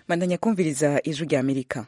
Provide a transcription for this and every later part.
bandanya kumviriza ijwi rya amerika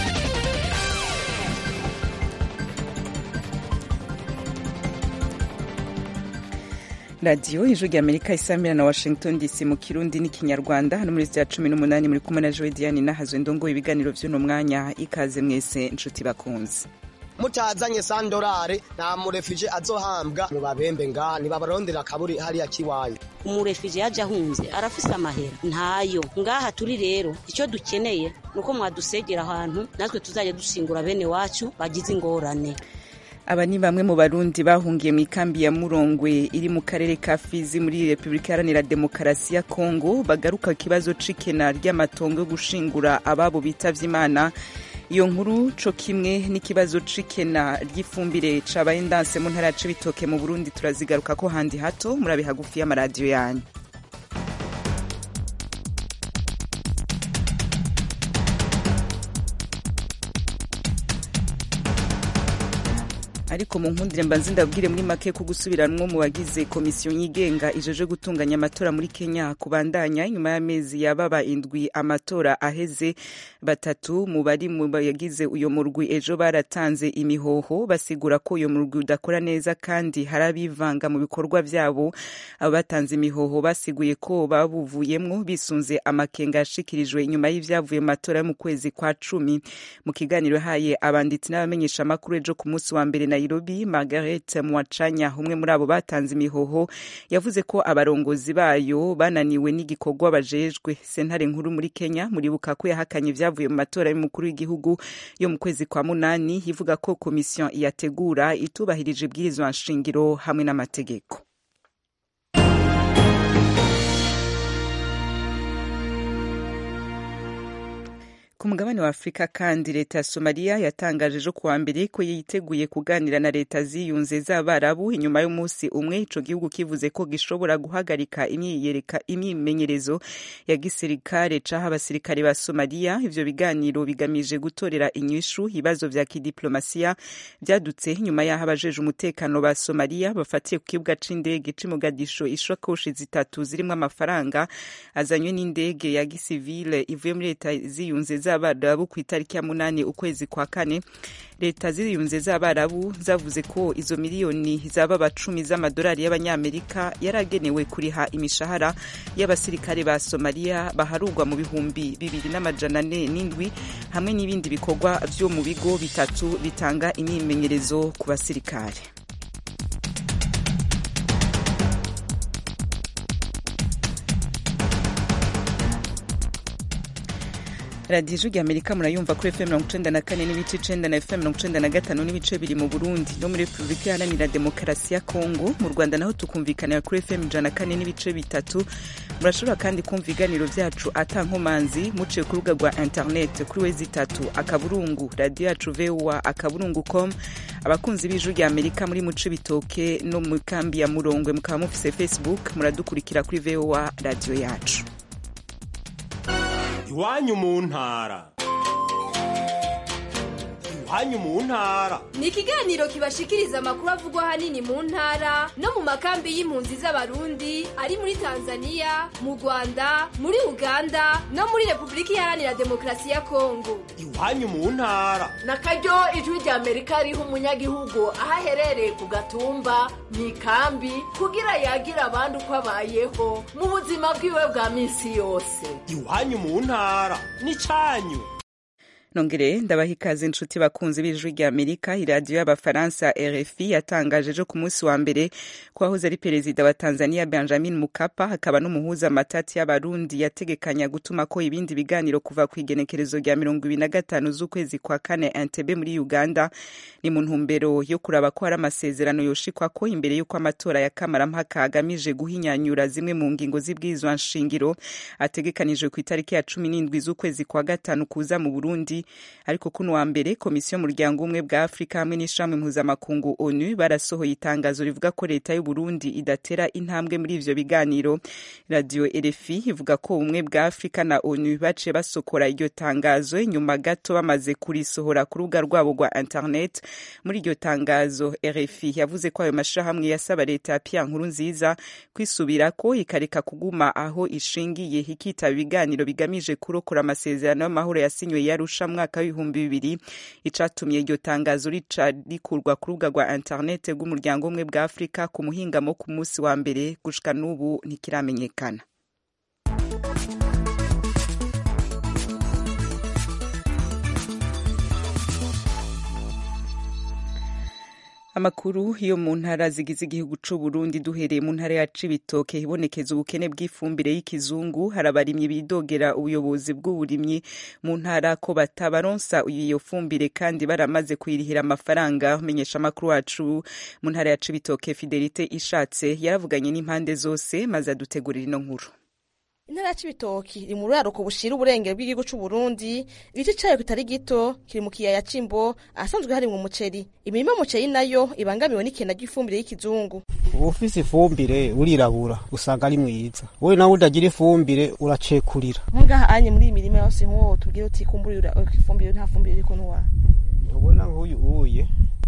radiyo ijwi rya amerika isamira na washington dc mu kirundi n'ikinyarwanda hano muri rya cumi n'umunani muri kumwe na joe diane nahazwe ndongo ibiganiro by'uno mwanya ikaze mwese nshuti bakunze mutazanye sandorare nta murefije azohambwa mu babembe ngaha nibabarondera akaburi hariya kiwanyu umurefije yaje ahunze arafise amahera ntayo ngaha turi rero icyo dukeneye ni uko mwadusegera ahantu natwe tuzajya dusingura bene wacu bagize ingorane aba ni bamwe mu barundi bahungiye mu ikambi ya murongwe iri mu karere ka fizi muri repubulika iharanira demokarasi ya kongo bagaruka ku kibazo c'ikena ry'amatongo yo gushingura ababo bitavye imana iyo nkuru co kimwe n'ikibazo c'ikena ry'ifumbire cabaye ndanse mu ntara ya cibitoke mu burundi turazigaruka ko handi hato murabe hagufi y'amaradiyo yanyu ariko mu nkundire mbanze ndabwire muri make ko gusubiranwo mu bagize komisiyo yigenga ijeje gutunganya amatora muri kenya kubandanya nyuma y'amezi yababa indwi amatora aheze batatu mu bari mu bagize uyo murwi ejo baratanze imihoho basigura ko uyo murwi udakora neza kandi hari abivanga mu bikorwa vyabo abo batanze imihoho basiguye ko babuvuyemwo bisunze amakenga yashikirijwe inyuma y'ivyavuye mu matora yo mu kwezi kwa cumi mu kiganiro haye abanditsi n'abamenyesha amakuru ejo ku munsi wa mbere Nairobi Margaret Mwachanya umwe muri abo batanze imihoho yavuze ko abarongozi bayo bananiwe n'igikorwa bajejwe sentare nkuru muri Kenya muribuka ko yahakanye ivyavuye mu matora y'umukuru w'igihugu yo mu kwezi kwa munani ivuga ko komisiyo iyategura itubahirije ibwirizwa nshingiro hamwe n'amategeko ku mugabane wa afurika kandi leta ya somaliya yatangaje ejo kuwa mbere ko yiteguye kuganira na leta ziyunze z'abarabu inyuma y'umunsi umwe ico gihugu kivuze ko gishobora guhagarika imyimenyerezo ya gisirikare caho abasirikare ba somaliya ivyo biganiro bigamije gutorera inyishu ibibazo vya kidiplomasiya vyadutse nyuma y'aho abajeje umutekano ba somaliya bafatiye ku kibuga c'indege c'i mogadisho ishakoshi zitatu zirimwo amafaranga azanywe n'indege ya gisivile ivuye muri leta ziyunze z'abarabu ku itariki ya munani ukwezi kwa kane leta ziyunze z'abarabu zavuze ko izo miliyoni zaba cumi z'amadolari y'abanyamerika yaragenewe kuriha imishahara y'abasirikare ba somaliya baharurwa mu bihumbi bibiri n'amajana ane n'indwi hamwe n'ibindi bikorwa vyo mu bigo bitatu bitanga imyimenyerezo ku basirikare radiyo ijwi amerika murayumva kuri fm mirongo icenda na kane n'ibice icenda na fm mirongo icenda na gatanu n'ibice biri mu burundi no muri repubulika iharanira demokarasi ya kongo mu rwanda naho tukumvikanira kuri fm ijana na kane n'ibice bitatu murashobora kandi kumva ibiganiro vyacu ata nkomanzi muciye ku rubuga rwa internet kuri wezi itatu akaburungu radiyo yacu voa akaburungu com abakunzi b'ijwi rya amerika muri muce bitoke no mu kambi ya murongwe mukaba mufise facebook muradukurikira kuri voa radiyo yacu iwanyu mu ntara iwanyu mu ntara ni ikiganiro kibashikiriza amakuru avugwa ahanini mu ntara no mu makambi y'impunzi z'abarundi ari muri tanzania mu rwanda muri uganda no muri repubulika iharanira demokarasi ya kongo iwanyu mu ntara na karyo ijwi rya amerika riha umunyagihugu aho aherereye ku gatumba mu ikambi kugira yagira abandi uko abayeho mu buzima bwiwe bwa minsi yose iwanyu mu ntara ni cyanyu nongere ndabaha ikaze inshuti bakunzi b'ijwi rya amerika iradiyo y'abafaransa rfi yatangaje ejo ku munsi wa mbere ko wahoze ari perezida wa tanzania benjamin mukapa hakaba n'umuhuza matati y'abarundi yategekanya gutuma ko ibindi biganiro kuva ku igenekerezo rya mirongo ibiri na gatanu z'ukwezi kwa kane entebe muri uganda ni mu ntumbero yo kuraba ko hari amasezerano yoshikwa ko imbere y'uko amatora ya kamarampaka agamije guhinyanyura zimwe mu ngingo z'ibwirizwa nshingiro ategekanijwe ku itariki ya cumi n'indwi z'ukwezi kwa gatanu kuza mu burundi Burundi ariko kuno wa mbere komisiyo y'umuryango umwe bwa Afrika hamwe n'ishami mpuzamakungu ONU barasohoye itangazo rivuga ko leta y'u Burundi idatera intambwe muri ivyo biganiro radio RFI ivuga ko ubumwe bwa Afrika na ONU baciye basokora iryo tangazo inyuma gato bamaze kurisohora ku rubuga rwabo rwa internet muri iryo tangazo RFI yavuze ko ayo mashirahamwe yasaba leta ya Pierre Nkurunziza kwisubirako ikareka kuguma aho ishingiye ikitaba ibiganiro bigamije kurokora amasezerano y'amahoro yasinywe yarusha mwaka w'ibihumbi bibiri icatumye iryo tangazo rica rikurwa ku rubuga rwa internet rw'umuryango umwe bwa Afrika ku muhingamo ku munsi wa mbere gushika n'ubu ntikiramenyekana amakuru yo mu ntara zigize igihugu c'u Burundi duhereye mu ntara ya Cibitoke ibonekeza ubukene bw'ifumbire y'ikizungu hari abarimyi bidogera ubuyobozi bw'uburimyi mu ntara ko batabaronsa iyo fumbire kandi baramaze kuyirihira amafaranga menyesha amakuru wacu mu ntara ya Cibitoke Fidelite ishatse yaravuganye n'impande zose maze adutegurira ino nkuru intara ya cibitoki iri mu ruraruko bushira uburengero bw'igihugu c'u Burundi igice cayo kitari gito kiri mu kiyaya c'imbo ahasanzwe harimwo umuceri imirima y'umuceri nayo ibangamiwe n'ikena ry'ifumbire y'ikizungu ufise ifumbire urirabura usanga ari mwiza wowe nawe udagira ifumbire uracekurira nkungaha anye muri iyi mirima yose nk'uwo tubwire uti kumbura ifumbire nta fumbire iriko ntuwa ntubona nk'uyu uye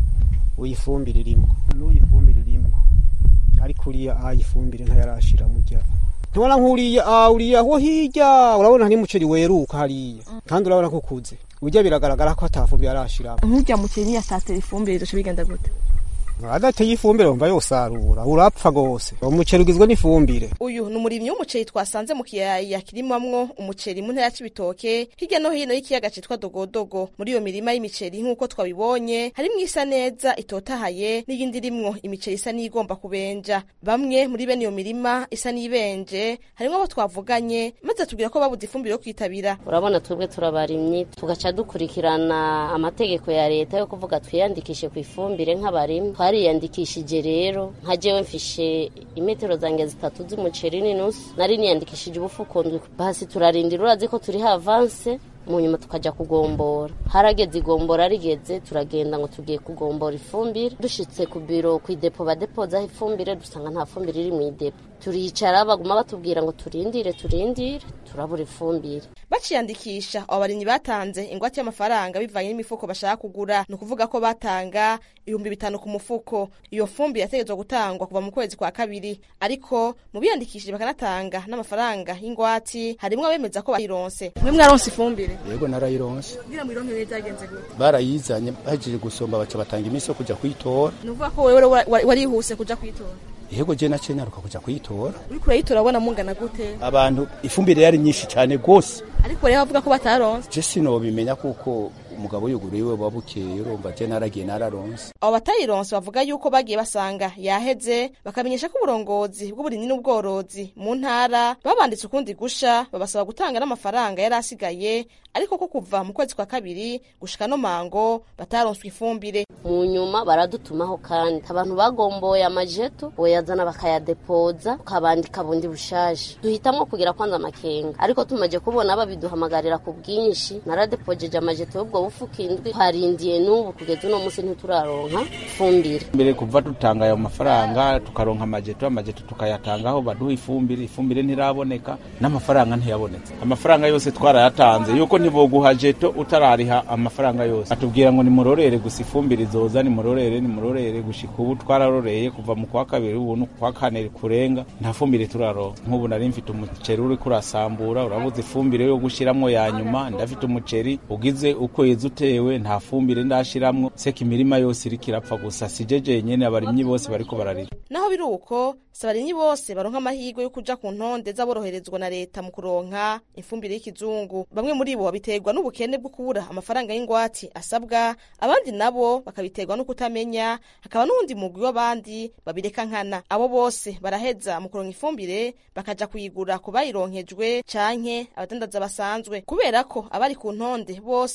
uyifumbire irimwo n'uyu ifumbire irimwo ariko uriya ayi ifumbire ntayarashira murya ntubona nk'uriya ah uriya aho hirya urabona hari umuceri weruka hariya kandi urabona ko ukuze urya biragaragara ko atafumbire arashiramo nk'urya muceri niyatatera ifumbire izoca bigenda gute adateye ifumbire wumva yosarura urapfa gose umuceri ugizwe n'ifumbire uyu ni umurimyi w'umuceri twasanze mu kiyaya kirimamwo umuceri mu ntara ya cibitoke hirya no hino y'ikiyaga citwa dogodogo muri iyo mirima y'imiceri nk'uko twabibonye harimwo isa neza itotahaye n'iyindi irimwo imiceri isa n'igomba kubenja bamwe muri bene iyo mirima isa n'ibenje harimwo abo twavuganye maze atubwira ko babuze ifumbire yo kwitabira urabona twebwe turabarimyi tugaca dukurikirana amategeko ya leta yo kuvuga twiyandikishe ku ifumbire nk'abarimyi twariyandikishije rero nka jewe mfishe imetero zange zitatu z'umuceri n'inusu nari niyandikishije ubufuko ndwi basi turarindira urazi ko turi havanse mu nyuma tukaja kugombora harageze igombora rigeze turagenda ngo tugiye kugombora ifumbire dushitse ku biro ku idepo badepozaho ifumbire dusanga nta fumbire iri mu idepo turicara baguma batubwira ngo turindire turindire turabura ifumbire baciyandikisha abo barimyi batanze ingwate y'amafaranga bivanye n'imifuko bashaka kugura ni ukuvuga ko batanga ibihumbi bitanu ku mufuko iyo fumbire yategetswe gutangwa kuva mu kwezi kwa kabiri ariko mu biyandikishije bakanatanga n'amafaranga y'ingwati harimwo abemeza ko bayironse mwe mwaronse ifumbire yego narayironse kugira ngo ironke byagenze gute barayizanye bahejeje gusomba baca batanga iminsi yo kuja kuyitora ni ukuvuga ko wewe wa- wa- warihuse kuja kwitora yego je naciye nyaruka kuja kuyitora uriko urayitora abona mungana gute abantu ifumbire yari nyinshi cane gose ariko rero bavuga ko bataronse je sinobimenya kuko umugabo yuguru iwe wabukeye urumva je naragiye nararonse abo batayironse bavuga yuko bagiye basanga yaheze bakamenyesha ko uburongozi bw'uburimyi n'ubworozi mu ntara babanditse ukundi gusha babasaba gutanga n'amafaranga yari asigaye ariko ko kuva mu kwezi kwa kabiri gushika no mango bataronswe ifumbire mu nyuma baradutumaho kandi abantu bagomboye amajeto boyazana bakayadepoza ukabandika bundi bushaje duhitamwo kugira kwanza amakenga ariko tumaze kubona babiduhamagarira ku bwinshi naradepojeje amajeto y'ubwo bufuka indwi twarindiye n'ubu kugeza uno munsi ntituraronka ifumbire mbere kuva dutanga ayo mafaranga tukaronka amajeto amajeto tukayatangaho baduha ifumbire ifumbire ntiraboneka n'amafaranga ntiyabonetse amafaranga yose twarayatanze yuko ntiboguha jeto utarariha amafaranga yose atubwira ngo nimurorere gusa ifumbire izoza nimurorere nimurorere gushika ubu twararoreye kuva mu kwa kabiri ubu no kwa kane kurenga nta fumbire turaronka nk'ubu nari mfite umuceri uriko urasambura urabuze ifumbire yo gushiramwo ya nyuma ndafite umuceri ugize ukwezi utewe nta fumbire ndashiramwo seka imirima yose iriko irapfa gusa sije jenyene abarimyi bose bariko bararira naho biri uko si abarimyi bose baronka amahirwe yo kuja ku ntonde z'aboroherezwa na leta mu kuronka ifumbire y'ikizungu bamwe muri bo babiterwa n'ubukene bwo kubura amafaranga y'ingwati asabwa abandi nabo bakabiterwa no kutamenya hakaba n'uwundi mugwi w'abandi babireka nkana abo bose baraheza mu kuronka ifumbire bakaja kuyigura ku bayironkejwe canke abadandaza basanzwe kubera ko abari ku ntonde bose bataronse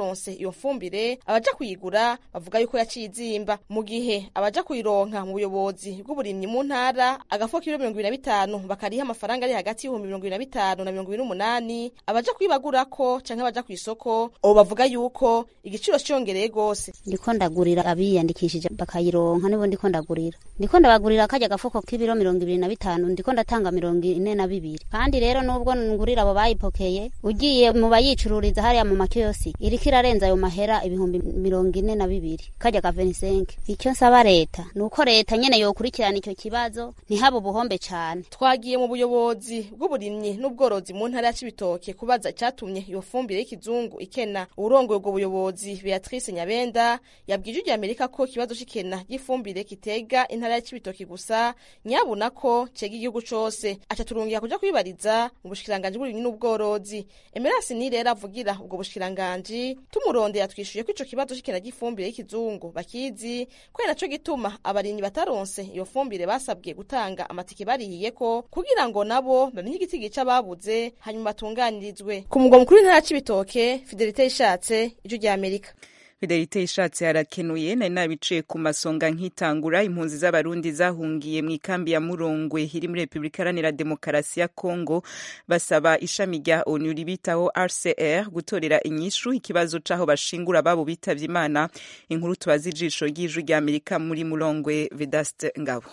bataronse iyo fumbire abaja kuyigura bavuga yuko yaciye izimba mu gihe abaja kuyironka mu buyobozi bw'uburimyi mu ntara agafuko k'ibiro mirongo ibiri na bitanu bakariha amafaranga ari hagati y'ibihumbi mirongo ibiri na bitanu na mirongo ibiri n'umunani abaja kuyibagurako canke abaja kw'isoko ubu bavuga yuko igiciro ciyongereye gose ndiko ndagurira abiyandikishije bakayironka nibo ndiko ndagurira ndiko ndabagurira kajya gafuko k'ibiro mirongo ibiri na bitanu ndiko ndatanga mirongo ine na bibiri kandi rero nubwo ngurira abo bayipokeye ugiye mu bayicururiza hariya mu makiyosi iriko irarenza ayo mahera ibihumbi mirongo ine na bibiri kajya ka venisenke icyo nsaba leta ni uko leta nyene yokurikirana icyo kibazo ntihabe ubuhombe cane twagiye mu buyobozi bw'uburimyi n'ubworozi mu ntara ya cibitoke kubaza icatumye iyo fumbire y'ikizungu ikena uwurongoye ubwo buyobozi beatrice nyabenda yabwije irya amerika ko ikibazo c'ikena ry'ifumbire kitega intara ya cibitoke gusa nyabuna ko cega igihugu cose aca turungira kuja kwibariza mu bushikiranganji bw'uburimyi n'ubworozi emerasi ni rero avugira ubwo bushikiranganji tumurondera twishuye ko ico kibazo c'ikena ry'ifumbire y'ikizungu bakizi kubera naco gituma abarimyi bataronse iyo fumbire basabwe gutanga amatike barihiyeko kugira ngo nabo bamenye igiti gica babuze hanyuma batunganirizwe ku mugwa mukuru w'intara ya cibitoke fidelite ishatse ijwi rya amerika fidelite ishatse harakenuye nari nabiciye ku masonga nkitangura impunzi z'abarundi zahungiye mu ikambi ya murongwe iri muri repubulika iharanira demokarasi ya kongo basaba ishami rya onu ribitaho rcr gutorera inyishu ikibazo c'aho bashingura ababo bitavye imana inkuru tubaza ijisho ry'ijwi rya amerika muri murongwe vedaste ngabo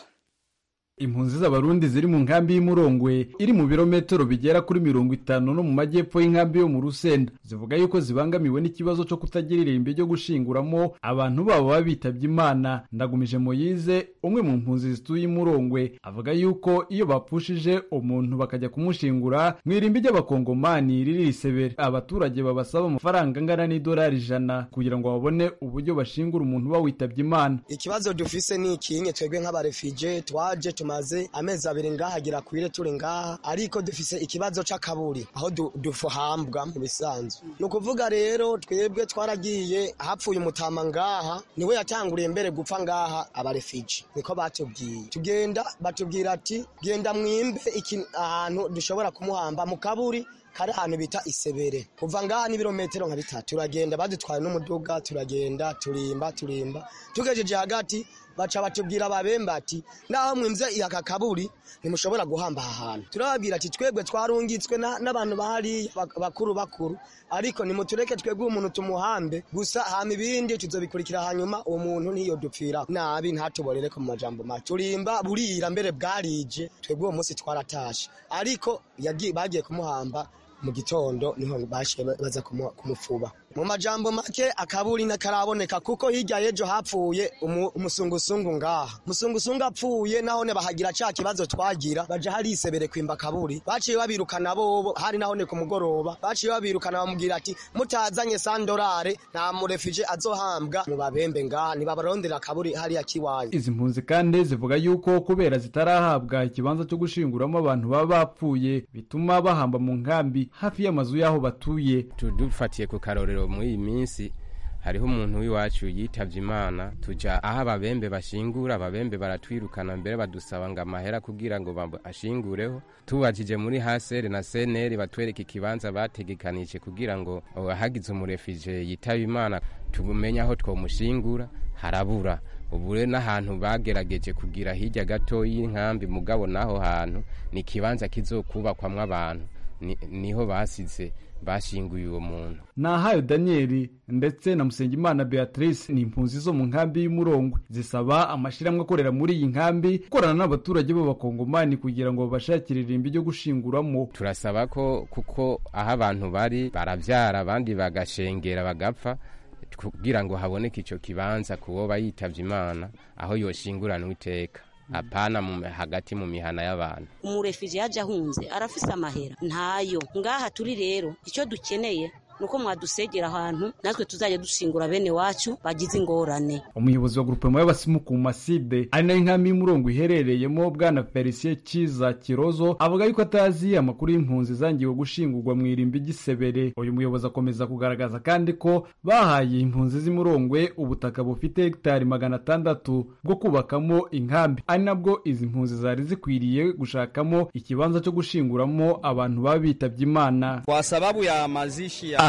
impunzi z'abarundi ziri mu nkambi y'umurongwe iri mu birometero bigera kuri mirongo itanu no mu majyepfo y'inkambi yo mu rusenda zivuga yuko zibangamiwe n'ikibazo cyo kutagira irimbi ryo gushinguramo abantu babo baba bitabye imana ndagumije moyize umwe mu mpunzi zituye imurongwe avuga yuko iyo bapfushije umuntu bakajya kumushingura mu irimbi ry'abakongomani riri risebere abaturage babasaba amafaranga angana n'idolari ijana kugira ngo babone uburyo bashingura umuntu uba witabye imana ikibazo dufise ni ikinye twebwe nk'abarefije twaje tumaze amezi abiri ngaha gira kwire turi ngaha ariko dufise ikibazo c'akaburi aho du- dufuhambwa mu bisanzwe ni ukuvuga rero twebwe twaragiye hapfuye umutama ngaha niwe yatanguriye mbere gupfa ngaha abarefije niko batubwiye tugenda batubwira ati genda mwimbe iki ahantu dushobora kumuhamba mu kaburi kari ahantu bita isebere kuva ngaha n'ibirometero nka bitatu turagenda badutwaye n'umuduga turagenda turimba turimba tugejeje hagati baca batubwira ababembe ati naho mwimvye aka kaburi ntimushobora guhamba aha hantu turababwira ati twebwe twarungitswe na- n'abantu bahariya bak- bakuru bakuru ariko nimutureke twebwe umuntu tumuhambe gusa hama ibindi tuzobikurikira hanyuma uwo muntu ntiyodupfira nabi ntatuborere ko mu majambo make turimba burira mbere bwarije twebwe uwo munsi twaratashe ariko yagiye bagiye kumuhamba mu gitondo niho bashiye baza kumu- kumufuba mu majambo make akaburi nakaraboneka kuko hirya y'ejo hapfuye umu- umusungusungu ngaha umusungusungu apfuye nahone bahagira ca kibazo twagira baja harisebere kwimba kaburi baciye babirukana bobo hari nahone ku mugoroba baciye babirukana bamubwira ati mutazanye sandorare nta murefije azohambwa mu babembe ngaha nibabarondera akaburi hariya kiwanyu izi mpunzi kandi zivuga yuko kubera zitarahabwa ikibanza cyo gushinguramo abantu baba bapfuye bituma bahamba mu nkambi hafi y'amazu y'aho batuye dufatiye ku karorero muri iyi minsi hariho umuntu w'iwacu yitavye imana tuja aho ababembe bashingura ababembe baratwirukana mbere badusaba ngo amahera kugira ngo bab- ashingureho tubajije muri hasere na seneri batwereka ikibanza bategekanije kugira ngo oh, hagize umurefije yitaba imana tumenye aho twomushingura harabura ubu rero n'ahantu bagerageje kugira hirya gato y'inkambi mugabo n'aho hantu ni ikibanza kizokubakwamwo abantu Ni- niho basize bashinguye uwo muntu nahayo daniyeli ndetse na musengimana beatrice ni impunzi zo mu nkambi y'umurongwe zisaba amashyirahamwe akorera muri iyi nkambi gukorana n'abaturage b'abakongomani kugira ngo babashakire irimbi ryo gushinguramo turasaba ko kuko aho abantu bari barabyara abandi bagashengera bagapfa kugira ngo haboneke icyo kibanza kuwo yitavye imana aho yoshinguranwa iteka apana mu, hagati mu mihana y'abantu umurefije yaje ahunze arafise amahera ntayo ngaha turi rero icyo dukeneye nuko mwadusegera ahantu natwe tuzajya dushingura bene wacu bagize ingorane umuyobozi wa grupema y'abasimu ku maside ari nayo inkambi y'umurongo iherereyemo bwana felicien kiza kirozo avuga yuko atazi amakuru y'impunzi zangiwe gushingurwa mu irimbi ry'isebere uyu muyobozi akomeza kugaragaza kandi ko bahaye impunzi z'imurongwe ubutaka bufite hegitari magana atandatu bwo kubakamo inkambi ari nabwo izi mpunzi zari zikwiriye gushakamo ikibanza cyo gushinguramo abantu baba bitabye imana Kwa sababu ya mazishi ya aha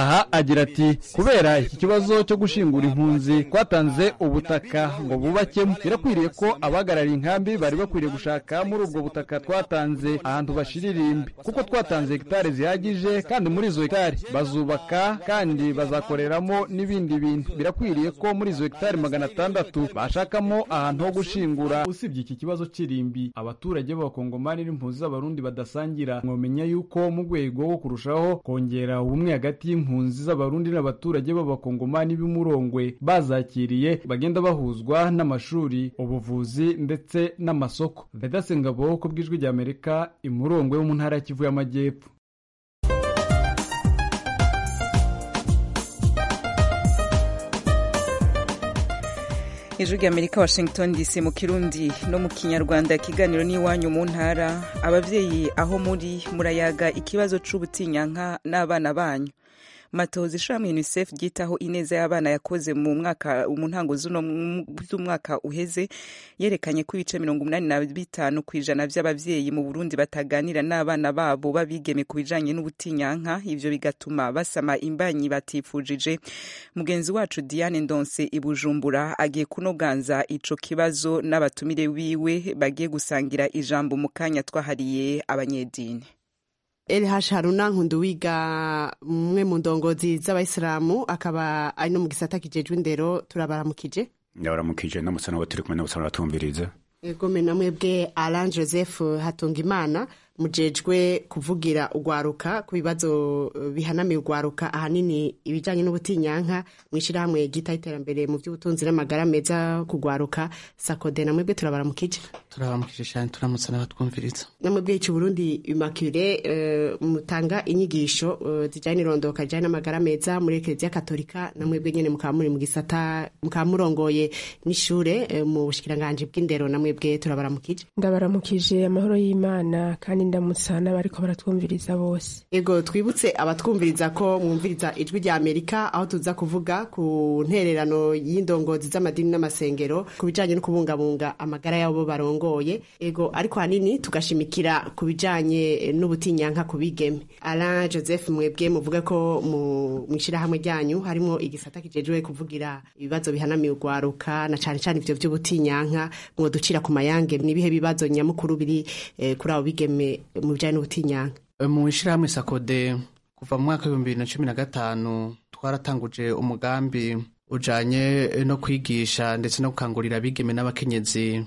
aha agira ati kubera iki kibazo cyo gushingura impunzi twatanze ubutaka ngo bubakemo birakwiriye ko abahagarariye inkambi bari bakwiriye gushaka muri ubwo butaka twatanze ahantu bashiririmbe kuko twatanze hegitari zihagije kandi muri izo hegitari bazubaka kandi bazakoreramo n'ibindi bintu birakwiriye ko muri izo hegitari magana atandatu bashakamo ahantu ho gushingura usibye iki kibazo cy'irimbi abaturage b'abakongomani n'impunzi z'abarundi badasangira mwamenya yuko mu rwego rwo kurushaho kongera ubumwe hagati y'impunzi z'abarundi n'abaturage b'abakongomani b'umurongwe bazakiriye bagenda bahuzwa n'amashuri ubuvuzi ndetse n'amasoko vedasengabo ku bw'ijwi ry'amerika imurongwe wo mu ntara ya kivu y'amajyepfo ijwi ry'amerika washington dc mu kirundi no mu kinyarwanda ikiganiro n'iwanyu mu ntara ababyeyi aho muri murayaga ikibazo c'ubutinyanka n'abana banyu matozi ishami unicef ryitaho ineza y'abana yakoze mu mwaka mu ntango z'umwaka uheze yerekanye ko ibice mirongo umunani na bitanu ku ijana by'ababyeyi mu burundi bataganira n'abana babo babigeme ku bijanye n'ubutinyanka ivyo bigatuma basama imbanyi batifujije mugenzi wacu diane ndonse i bujumbura agiye kunoganza ico kibazo n'abatumire wiwe bagiye gusangira ijambo mu kanya twahariye abanyedini Elhash Haruna Nkunduwiga umwe mu ndongozi z'abayisilamu akaba ari no mu gisata kijejwe indero turabaramukije ndabaramukije ndamutse nabo turi kumwe n'abusana batumviriza egome na mwebwe Alain Joseph Hatungimana mujejwe kuvugira ugwaruka ku bibazo bihanamiye ugwaruka ahanini ibijanye n'ubutinyanka mwishirahamwe gita iterambere mu by'ubutunzi n'amagara meza kugwaruka sakode na mwebwe turabaramukije turabaramukije cyane turamutse n'abatwumviriza namwebwe ici Burundi Immaculée uh, mutanga inyigisho uh, zijanye n'irondoka zijanye n'amagara meza muri Eklezia Katolika namwebwe nyene mukaba muri mu gisata mukaba murongoye n'ishure uh, mu bushikiranganje bw'indero namwebwe turabaramukije ndabaramukije amahoro y'Imana kandi ndamutsa n'abariko baratwumviriza bose ego twibutse abatwumviriza ko mwumviriza ijwi rya amerika aho tuza kuvuga ku ntererano y'indongozi z'amadini n'amasengero ku bijanye no kubungabunga amagara y'abo barongoye ego ariko hanini tugashimikira ku bijanye n'ubutinyanka ku bigeme alain joseph mwebwe muvuga ko mu ishirahamwe ryanyu harimo igisata kijejwe kuvugira ibibazo bihanamiye urwaruka na cane cane ivyo vy'ubutinyanka mwoducira ku mayange nibihe bibazo nyamukuru biri eh, kuri abo bigeme mu bijyanye n'ubutinyanka mu ishyirahamwe sakode kuva mu mwaka w'ibihumbi bibiri na cumi na gatanu twaratanguje umugambi ujanye no kwigisha ndetse no gukangurira abigeme n'abakenyezi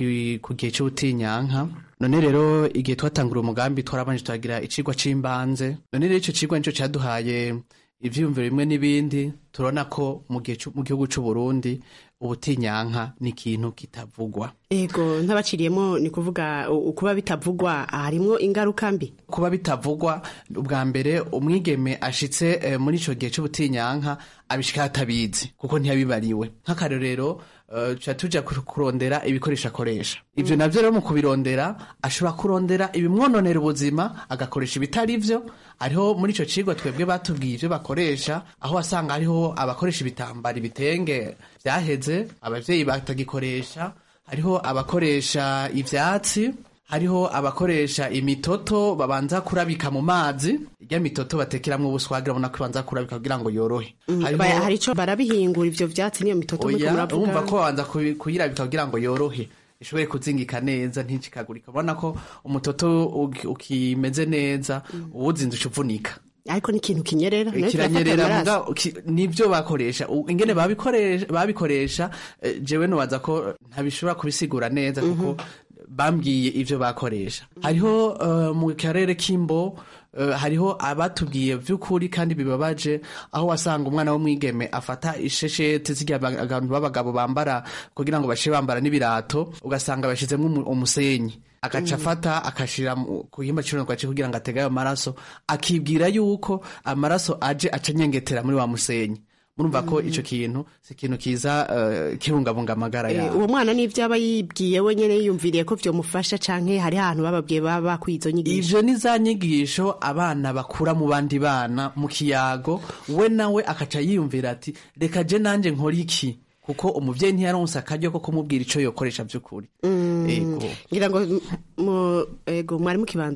ku gihe cy'ubutinyanka none rero igihe twatangura umugambi twarabanje turagira icigwa c'imbanze none rero ico cigwa nico caduhaye ivyiyumviro bimwe n'ibindi turabona ko mu gihugu c'u Burundi ubutinyanka ni ikintu kitavugwa ego ntabaciriyemo ni kuvuga kuba bitavugwa harimwo ingaruka mbi kuba bitavugwa ubwa mbere umwigeme ashitse e, muri ico gihe c'ubutinyanka abishika atabizi kuko ntiyabibariwe nk'akarorero tuca tuja kurondera ibikoresho akoresha ivyo navyo rero mu kubirondera ashobora kurondera ibimwononera ubuzima agakoresha ibitari vyo ariho muri ico cigwa twebwe batubwiye ivyo bakoresha aho wasanga hariho abakoresha ibitambara ibitenge vyaheze abavyeyi batagikoresha hariho abakoresha ivyatsi hariho abakoresha imitoto babanza kurabika mu mazi irya mitoto batekeramwo ubuswagira ubona ko ibanza kurabika kugira ngo yorohe hari ico barabihingura ivyo vyatsi niyo mitoto oya urumva ko babanza kuyirabika kugira ngo yorohe ishobore kuzingika neza nticikagurika urabona ko umutoto ukimeze neza uwuzinze uvunika ariko ni ikintu kinyerera kiranyerera nibyo bakoresha ingene babikoresha jewe nubaza ko ntabishobora kubisigura neza kuko bambwiye ivyo bakoresha hariho mu karere k'imbo hariho abatubwiye vy'ukuri kandi bibabaje aho wasanga umwana w'umwigeme afata ishesheti zirya abantu b'abagabo bambara kugira ngo bashe bambara n'ibirato ugasanga bashizemwo umusenyi agaca afata akashira ku gihimba cy'uruntu gace kugira ngo atege ayo maraso akibwira yuko amaraso aje aca anyengetera muri wa musenyi murumva ko ico kintu si ikintu kiza uh, kibungabunga amagara yawe uwo mwana n'ivyo aba yibwiye we nyene yiyumviriye ko vyomufasha canke hari ahantu bababwiye baba bakwiye izo nyigisho ivyo ni za nyigisho abana bakura mu bandi bana mu kiyago we nawe akaca yiyumvira ati reka je nanje nkora iki kuko umuvyeyi ntiyaronse akaryo ko kumubwira ico yokoresha vy'ukuri ngira ngo ego mwari mukibandanya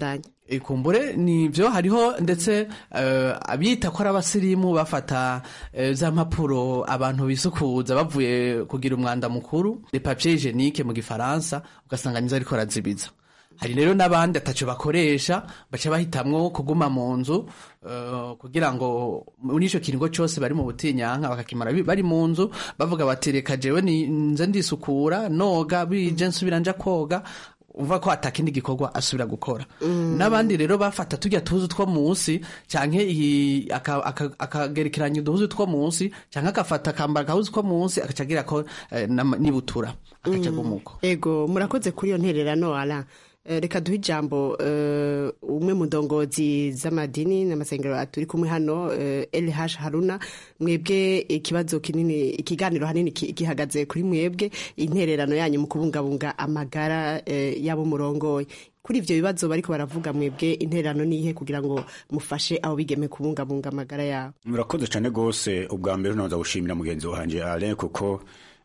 ikumbure nivyo hariho ndetse uh, abita ko ari abasirimu bafata uh, za mpapuro abantu bisukuza bavuye kugira umwanda mukuru le papier hygienique mu gifaransa ugasanga nizo ariko arazibiza hari rero n'abandi ataco bakoresha baca bahitamwo kuguma mu nzu uh, kugira ngo muri ico kiringo cose bari mu butinyanka bakakimara bari mu nzu bavuga bati reka jewe nze ndisukura noga bije nsubira nja koga uva ko atakindi gikorwa asubira gukora mm. n'abandi rero bafata tujya tuzu two munsi canke akagerekeranya uduhuzu two munsi canke akafata akambara agahuzu two munsi akacagira ko eh, nibutura akaca gumuko ego murakoze kuri iyo ntererano ala reka duhe ijambo umwe mu ndongozi z'amadini n'amasengero turi kumwe hano LH Haruna mwebwe ikibazo kinini ikiganiro hanini gihagaze kuri mwebwe intererano yanyu mu kubungabunga amagara y'abo murongoye kuri ivyo bibazo bariko baravuga mwebwe intererano nihe kugira ngo mufashe abo bigeme kubungabunga amagara yabo murakoze cyane gose ubwa mbere noza gushimira mugenzi wanje Alain kuko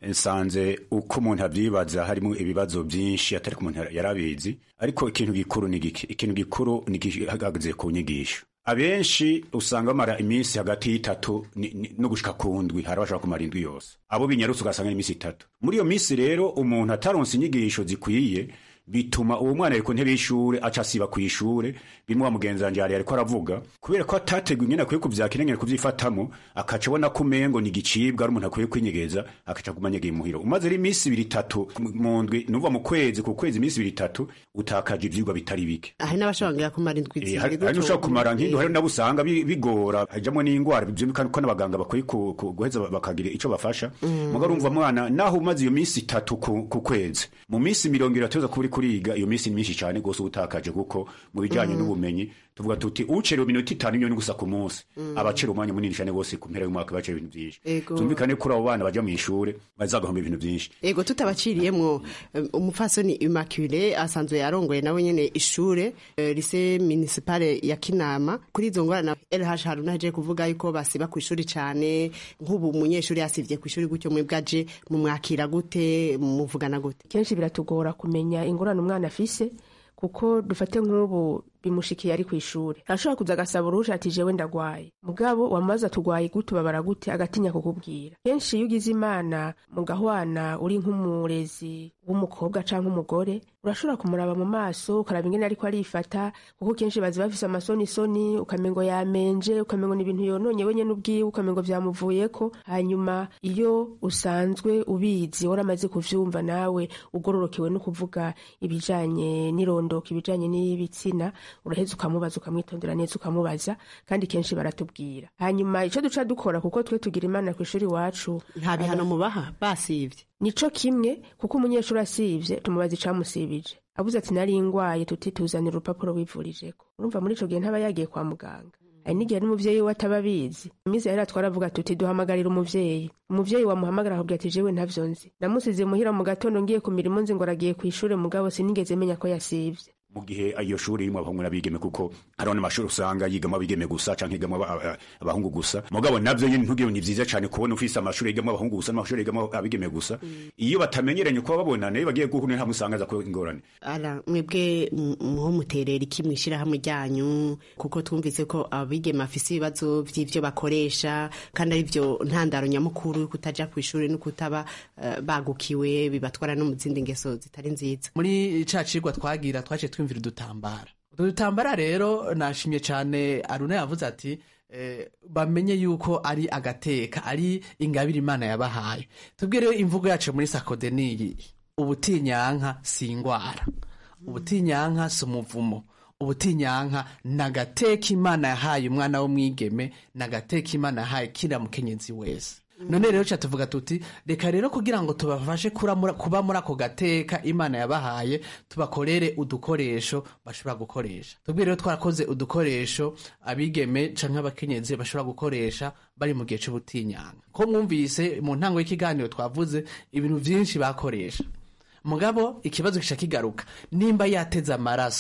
nsanze uko umuntu avyibaza harimo ibibazo byinshi atari ko umuntu yarabizi ariko ikintu gikuru ni giki ikintu gikuru ni gihagaze ku nyigisho abenshi usanga bamara iminsi hagati y'itatu no gushika ku ndwi hari abashaka kumara indwi yose abo binyarutse ugasanga iminsi itatu muri iyo minsi rero umuntu ataronse inyigisho zikwiye bituma uwo mwana ari ku ntebe y'ishure aca asiba ku ishure bimwe wa mugenzi wanje yari ariko aravuga kubera ko atateguye ingene akwiye kuvyakira ingene kuvyifatamo akaca abona ko umengo ni igicibwa ari umuntu akwiye kwinyegeza akaca aguma anyegeye imuhira umaze rero iminsi ibiri itatu mu ndwi nuva mu kwezi ku kwezi iminsi ibiri itatu utakaje ivyigwa bitari bike hari n'abashobora kumara indwi zibiri hari n'ushobora kumara nk'indwi hari nabo usanga bigora hajamwo n'ingwara vyumvikana ko n'abaganga bakwiye guheza bakagira ico bafasha muga urumva mwana naho umaze iyo minsi itatu ku kwezi mu minsi mirongo ibiri atuza kuba uri kuriga iyo minsi ni myinshi cyane rwose uba utakaje kuko mu bijyanye n'ubumenyi tuvuga tuti ucerewe iminota itanu niyo gusa ku munsi abacera umwanya munini cyane rwose ku mpera y'umwaka bacera ibintu byinshi tumvikane kuri abo bana bajya mu ishure bazagahomba ibintu byinshi ego tutabaciriyemwo umupfasoni immaculée asanzwe yarongoye nawe nyene ishure lycée municipale ya kinama kuri izo ngorana LH Haruna aje kuvuga yuko basiba ku ishuri cyane nk'ubu umunyeshuri yasivye ku ishuri gutyo mwebwe aje mumwakira gute muvugana gute kenshi biratugora kumenya ingorane umwana afise kuko dufate nk'ubu bimushikiye ari ku ishuri arashobora kuza agasaba uruhusha ati jewe ndagwaye mugabo wamaze tugwaye gute babara gute agatinya kukubwira kenshi iyo ugize imana mugahwana uri nk'umurezi w'umukobwa canke umugore urashobora kumuraba mu maso ukaraba ingene ariko arifata kuko kenshi bazi bafise amasonisoni ukamengo yamenje ukamengo ni ibintu yononye wenye n'ubwiwe ukamengo vyamuvuyeko hanyuma iyo usanzwe ubizi waramaze kuvyumva nawe ugororokewe no kuvuga ibijanye n'irondoka ibijanye n'ibitsina uraheza ukamubaza ukamwitondera neza ukamubaza kandi kenshi baratubwira hanyuma ico duca dukora kuko twe tugira imana ku ishuri iwacu nta bihano mubaha basivye nico kimwe kuko umunyeshuri asivye tumubaza icamusibije abuze ati nari ngwaye tuti tuzanira urupapuro wivurijeko urumva muri ico gihe ntaba yagiye kwa muganga hari n'igihe n'umuvyeyi we ataba abizi imizi yari twaravuga tuti duhamagarira umuvyeyi umuvyeyi wamuhamagara akubwira ati jewe ntavyo nzi namusize muhira mu gatondo ngiye ku mirimo nzi ngo aragiye kw'ishure mugabo sinigeze menya ko yasivye mu gihe iyo shuri irimo abahungu n'abigeme kuko hariho n'amashuri usanga yigamo abigeme gusa canke yigamo abahungu gusa mugabo navyo nyene ntugire ni vyiza cane kubona ufise amashuri yigamo abahungu gusa n'amashuri yigamo abigeme gusa iyo batamenyeranye kuba babonana iyo bagiye guhura hamwe usanga aza ko ingorane ara mwebwe muho muterera iki mwishirahamwe ryanyu kuko twumvise ko abigeme bafise ibibazo vy'ivyo bakoresha kandi ari vyo ntandaro nyamukuru yo kutaja kw'ishuri no kutaba uh, bagukiwe bibatwara no mu zindi ngeso zitari nziza muri ca cigwa twagira twace twumvira udutambara utwo dutambara rero nashimye cyane aruna yavuze ati eh, bamenye yuko ari agateka ari ingabire imana yabahaye tubwire rero imvugo yacu muri sakode niyi ubutinyanka si ingwara ubutinyanka si umuvumo ubutinyanka ni agateka imana yahaye umwana w'umwigeme ni agateka imana yahaye kiriya mukenyezi wese none rero ca tuvuga tuti reka rero kugira ngo tubafashe kuba muri ako gateka imana yabahaye tubakorere udukoresho bashobora gukoresha tubwire rero twarakoze udukoresho abigeme canke abakenyezi bashobora gukoresha bari mu gihe c'ubutinyanga ko mwumvise mu ntango y'ikiganiro twavuze ibintu vyinshi bakoresha mugabo ikibazo kica kigaruka nimba yateze amaraso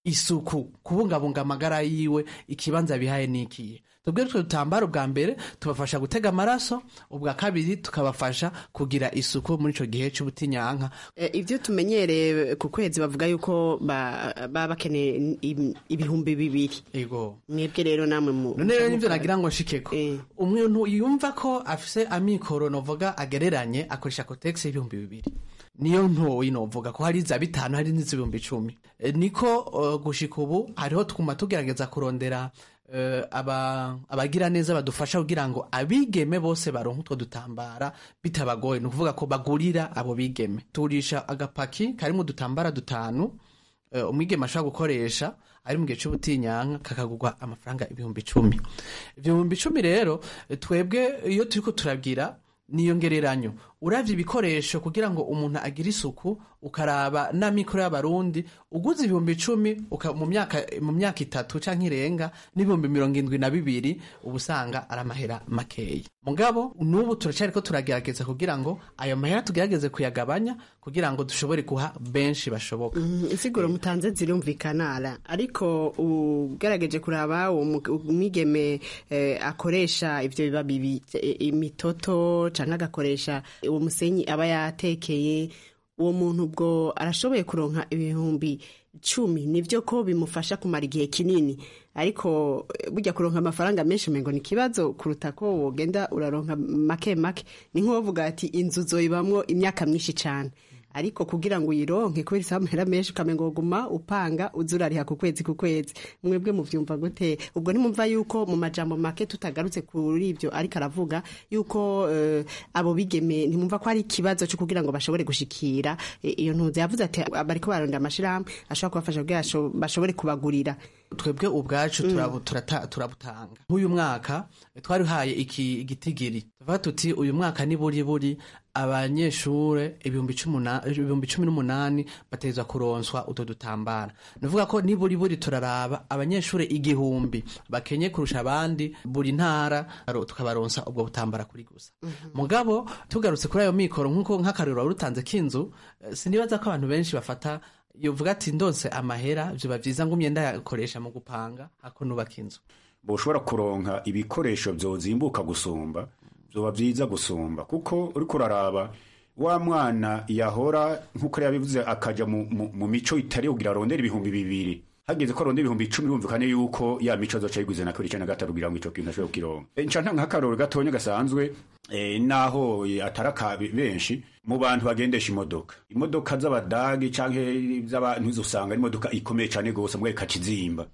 isuku kubungabunga amagara yiwe ikibanza bihaye nikiye tubwire twe dutambaro bwa mbere tubafasha gutega amaraso ubwa kabiri tukabafasha kugira isuku muri ico gihe c'ubutinyanka Eh, ivyo tumenyereye ku kwezi bavuga yuko ba- baba bakeneye im- ibihumbi bibiri ego mwebwe rero namwe mu none rero nivyo nagira ngo nshikeko umuntu yumva ko afise amikoro novuga agereranye akoresha kotegisi y'ibihumbi bibiri niyo ntoyi novuga ko hari za bitanu hari n'iz'ibihumbi icumi E, niko uh, gushika ubu hariho twuma tugerageza kurondera uh, aba abagira neza badufasha kugira ngo abigeme bose baronke utwo dutambara bitabagoye ni ukuvuga ko bagurira abo bigeme tugurisha agapaki karimo udutambara dutanu uh, umwigeme ashobora gukoresha ari mu gihe cy'ubutinyanka kakagurwa amafaranga ibihumbi icumi ibihumbi icumi rero eh, twebwe iyo turiko turabwira niyongereranyo uravye ibikoresho kugira ngo umuntu agire isuku ukaraba n'amikoro y'abarundi uguze ibihumbi icumi uka- mu myaka mu myaka itatu canke irenga n'ibihumbi mirongo indwi na bibiri uba usanga ari amahera makeya mugabo n'ubu turacariko turagerageza kugira ngo ayo mahera tugerageze kuyagabanya kugira ngo dushobore guha benshi bashoboka Mhm, insiguro mutanze zirumvikana ara ariko ugerageje kuraba uwo mu- umwigeme eh, akoresha ivyo biba bibi eh, imitoto canke agakoresha uwo musenyi aba yatekeye uwo muntu ubwo arashoboye kuronka ibihumbi cumi nivyo ko bimufasha kumara igihe kinini ariko eh, burya kuronka amafaranga menshi umengo ni ikibazo kuruta ko wogenda uraronka make make ni nk'uwovuga ati inzu zoyibamwo imyaka myinshi cane ariko kugira ngo uyironke kubera isaba amahera menshi ukamenga woguma upanga uza urariha ku kwezi ku kwezi mwebwe muvyumva gute ubwo ntimumva yuko mu majambo make tutagarutse kuri ivyo ariko aravuga yuko eh, abo bigeme ntimumva ko ari ikibazo cyo kugira ngo bashobore gushikira eh, iyo ntuzi yavuze ati bariko barondera amashirahamwe ashobora kubafasha kugira basho- bashobore kubagurira twebwe ubwacu turabu- turata- turabutanga nk'uyu mwaka twarihaye iki igitigiri tuvuga tuti uyu mwaka ni buri buri abanyeshure ibihumbi cumi na- ibihumbi cumi n'umunani bategerezwa kuronswa utwo dutambara nuvuga ko ni buri buri turaraba abanyeshure igihumbi bakenye kurusha abandi buri ntara aro- tukabaronsa ubwo butambara kuri gusa mugabo tugarutse kuri ayo mikoro nk'uko nk'akarero wari utanze k'inzu eh, sinibaza ko abantu benshi bafata yovuga ati ndonse amahera vyoba vyiza ngumye ndayakoresha mu gupanga hako nubaka inzu boshobora kuronka ibikoresho vyozimbuka gusumba vyoba vyiza gusumba kuko uriko uraraba wa mwana yahora nk'uko yabivuze akaja mu, mu, mu mico itari kugira arondera ibihumbi bibiri hageze ko arondera ibihumbi icumi bumvikane yuko ya mico azoca yiguze na kabiri canke na gatatu kugira ngo ico kintu ashobore kukironka E, nca ntanga nk'akarorero gatonya gasanzwe eh, naho eh, atari aka benshi mu bantu bagendesha imodoka imodoka z'abadagi canke z'abantu usanga ari imodoka ikomeye cane gose mbwa ikakizimba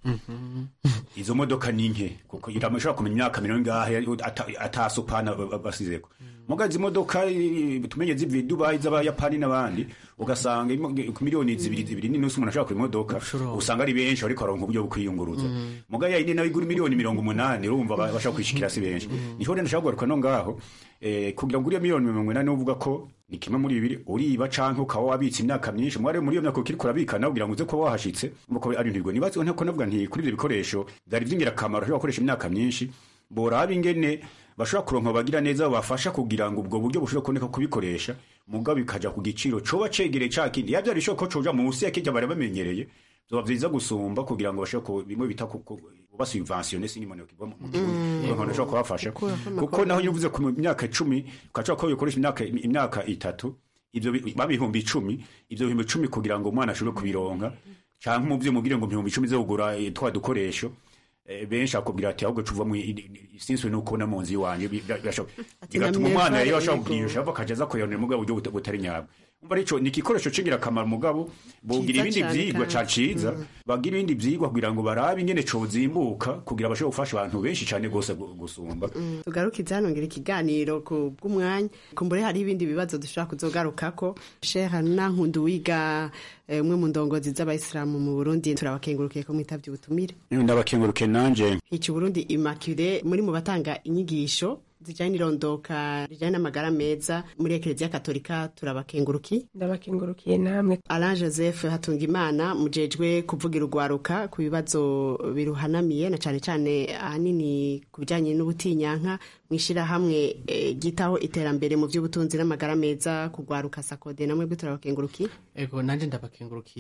izo modoka ni nke kuko iramashobora kumenya imyaka mirongo ingahe ata- atasupana ba- ba- basizeko muga izi modoka eh, tumenye zivi dubayi z'abayapani n'abandi ugasanga imo- ku miliyoni zibiri zibiri n'inusu umuntu ashobora kugura imodoka usanga ari benshi ariko aronka uburyo bwo kwiyunguruza muga yayindi nayo igura miliyoni mirongo umunani urumva ba- bashobora kwishikira si benshi niho rero ndashaka kugaruka no ngaho eh, kugira ngo uriya miliyoni mirongo inani uvuga ko ni kimwe muri bibiri uriba canke ukaba wabitse imyaka myinshi mwari muri iyo myaka ukiriko urabika nawe kugira ngo uze kuba wahashitse umva ko ari ntirwo nibaze ntako navuga nti kuri ivyo bikoresho vyari vy'ingirakamaro ushobora gukoresha imyaka myinshi boraba ingene bashobora kuronka bagira neza babafasha kugira ngo ubwo buryo bushobora kuboneka kubikoresha mugabo bikaja ku giciro coba cegereye ca kindi yavyo bishoboka ko coja munsi ya kirya bari bamenyereye vyoba vyiza gusumba kugira ngo bashobore ku bimwe bita ku- ku- basubventione sinimone kigwa mu kirundi ushobora kubafasha kuko naho iyo uvuze ku myaka icumi ukashobora ko yokoresha imyaka imyaka itatu ivyo bi- baba ibihumbi icumi ivyo bihumbi icumi kugira ngo umwana ashobore kubironka canke umuvyeyi umubwire ngo ibihumbi icumi zo kugura eh, twa dukoresho eh, benshi akubwira ati ahubwo cuva mu sinzwe nukubona mu nzu iwanyu bi- bi- birashoboka bigatuma namwe umwana mvare rero ashobora yego. kugirisha ava akaja aza kuyonera mugabo buryo buta- butari nyabwo umva arico ni igikoresho c'ingirakamaro mugabo bogira Ciza ibindi cane vyigwa ca kandi. ciza bagira ibindi vyigwa kugira ngo barabe ingene cozimbuka kugira bashobore gufasha abantu benshi cane gose gu- gusumba tugarukize hano ngira ikiganiro ku bw'umwanya kumbure hari ibindi bibazo dushobora kuzogarukako sheha nankundu wiga eh, umwe mu ndongozi z'abayisilamu mu burundi turabakengurukiye ko mwitavye ubutumire ndabakenguruke nanje hica uburundi immaculée muri mu batanga inyigisho zijanye n'irondoka rijanye n'amagara meza muri ekereziya katolika turabakenguruki ndabakengurukiye namwe alain joseph hatungimana mujejwe kuvugira urwaruka ku bibazo biruhanamiye na cane cane ahanini ku bijanye n'ubutinyanka mw'ishirahamwe eh, ryitaho iterambere mu vy'ubutunzi n'amagara meza kugwaruka sakode namwe bwe turabakenguruki ego nanje ndabakengurukiye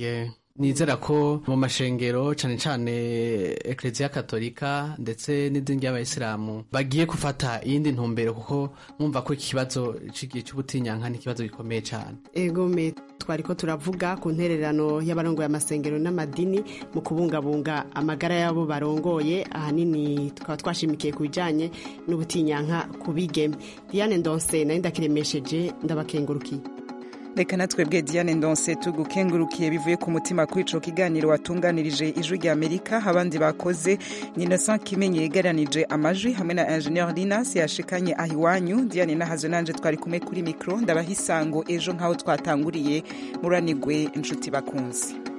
nizera ko mu mashengero cane cane ekleziya katolika ndetse n'idini ry'abayisilamu bagiye gufata iyindi ntumbero kuko mwumva ko ikibazo c'igihe c'ubutinyanka ni ikibazo gikomeye cane egome twariko turavuga ku ntererano y'abarongoye amasengero n'amadini mu kubungabunga amagara y'abo barongoye ahanini tukaba twashimikiye ku bijanye n'ubutinyanka ku bigeme diane ndonse nayo ndakiremesheje ndabakengurukiye reka natwebwe diane ndonse tugukengurukiye bivuye ku mutima kuri ico kiganiro watunganirije ijwi rya amerika abandi bakoze ni innocent kimenyi yegeranije amajwi hamwe na ingenieur linas yashikanye aho iwanyu diane nahazo nanje twari kumwe kuri mikro ndabaha isango ejo nk'aho twatanguriye muranigwe inshuti bakunzi